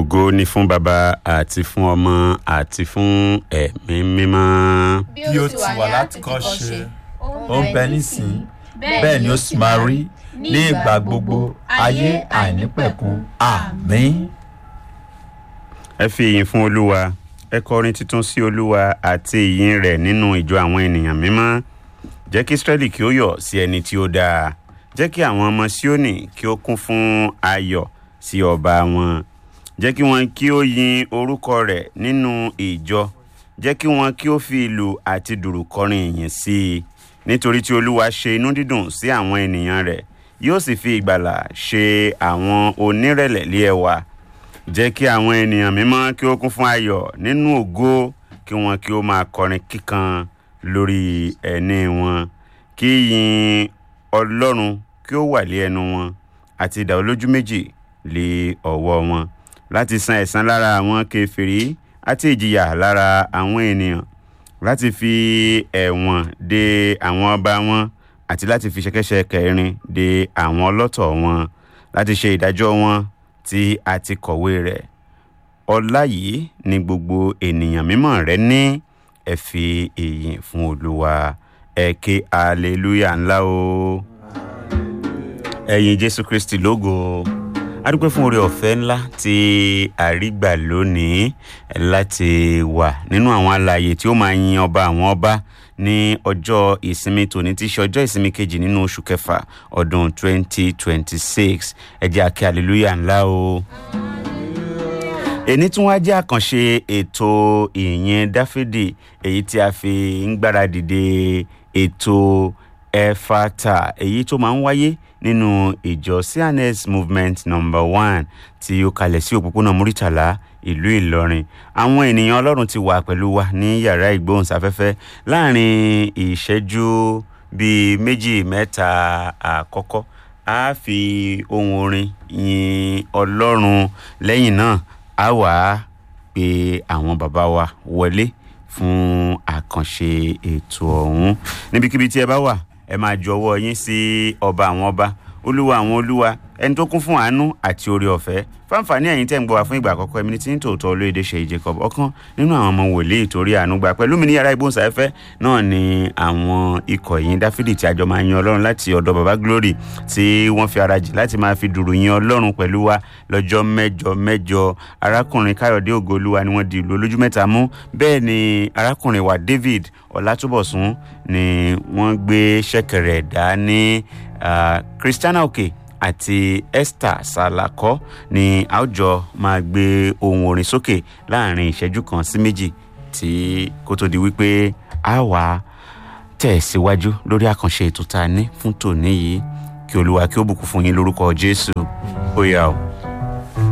ògo ni fún baba àti fún ọmọ àti fún ẹ̀mí mímọ́. bí ó ti wà láti kọ́ ṣe ó ń bẹ nísìn bẹ́ẹ̀ ni ó sì máa rí ní ìgbà gbogbo ayé àìnípẹ̀kun àmín. ẹ fi ìyìn fún olúwa ẹ kọrin tuntun sí olúwa àti ìyìn rẹ̀ nínú ìjọ àwọn ènìyàn mímọ́ jẹ́ kí israẹli kí ó yọ̀ sí ẹni tí ó dáa jẹ́ kí àwọn ọmọ síónì kí ó kún fún ayọ̀ sí ọba wọn jẹ́ kí wọn kí ó yin orúkọ rẹ̀ nínú ìjọ jẹ́ kí wọn kí ó fi ìlù àti dùrù kọrin ìyìn sí i nítorí tí olúwa ṣe inú dídùn sí àwọn ènìyàn rẹ̀ yóò sì fi ìgbàlà ṣe àwọn onírẹ̀lẹ̀ lé ẹwà jẹ́ kí àwọn ènìyàn mímọ́ kí ó kún fún ayọ̀ nínú ògo kí wọn kí ó máa kọrin kíkan lórí ẹní wọn kí yin ọlọ́run kí ó wà lé ẹnu wọn àti idà olójú méjì lé ọwọ́ wọn láti san ẹ̀san lára àwọn kèfèrí àti ìjìyà lára àwọn ènìyàn láti fi ẹ̀wọ̀n de àwọn ọba wọn àti láti fi ṣẹ̀kẹ̀ṣẹ̀kẹ̀ irin de àwọn ọlọ́tọ̀ wọn láti ṣe ìdájọ́ wọn tí a ti kọ̀wé rẹ̀ ọlá yìí ni gbogbo ènìyàn mímọ́ rẹ ní ẹ fi ìyìn fún olúwa ẹ ké hallelujah ńlá o ẹ̀yin jésù kristi lógo adúpẹ́ fún oore ọ̀fẹ́ ńlá tí àrígbà lónìí láti wà nínú àwọn àlàyé tí ó máa yin ọba àwọn ọba ní ọjọ́ ìsinmi tòní tí í ṣe ọjọ́ ìsinmi kejì nínú oṣù kẹfà ọdún 2026 ẹ jẹ́ a ké hallelujah ńlá o. èní tí wọ́n á jẹ́ àkànṣe ètò ìyìn dáfídì èyí tí a fi ń gbáradì de ètò ẹ̀fàtà èyí tó máa ń wáyé nínú ìjọ cns movement number one tí ó kalẹ̀ sí òpópónà muritala ìlú ìlọrin àwọn ènìyàn ọlọ́run ti wà pẹ̀lú wa ní yàrá ìgbóhùnsáfẹ́fẹ́ láàrin ìṣẹ́jú bíi méjì mẹ́ta àkọ́kọ́ a fi ohun orin yin ọlọ́run lẹ́yìn náà a wà á pe àwọn bàbá wa wọlé fún àkànṣe ètò ọ̀hún níbikíbi tí ẹ bá wà ẹ máa ju ọwọ́ yín sí ọba àwọn ọba olúwa àwọn olúwa ẹni tó kún fún àánú àti oore ọ̀fẹ́ fáǹfààní ẹ̀yin tẹ́ ń gbọ́ wá fún ìgbà àkọ́kọ́ ẹ̀mí ní tí ń tòótọ́ olóyèdè ṣe jacob ọ̀kan nínú àwọn ọmọ wòlíì torí àánú gbà pẹ̀lú mi ní yàrá ìgbóhùnsáfẹ́fẹ́ náà ni àwọn ikọ̀ yìí dáfídì tí àjọ máa yin ọlọ́run láti ọ̀dọ̀ baba glory tí wọ́n fi ara jì láti máa fi dùrù yin ọlọ́run pẹ̀lú wa lọ́jọ́ mẹ́jọ mẹ́jọ arákùnrin káyọ̀dé ògoolúwa ni wọ́n di ìlú olójú mẹ́ta mú bẹ́ẹ̀ ni arákùnrin wa david ọ̀làtúbọ̀sún ni wọ́n gbé ṣẹ̀kẹ̀rẹ̀ dá ní christiana òkè àti esther salako ni àwùjọ máa gbé ohun orin sókè láàrin ìṣẹ́jú kan sí méjì tí kó tó di wípé a wà tẹ̀síwájú lórí àkànṣe ètò tá a ní fún tòní yìí kí olúwa kí ó bùkún fún yín lórúkọ jésù ó yá o.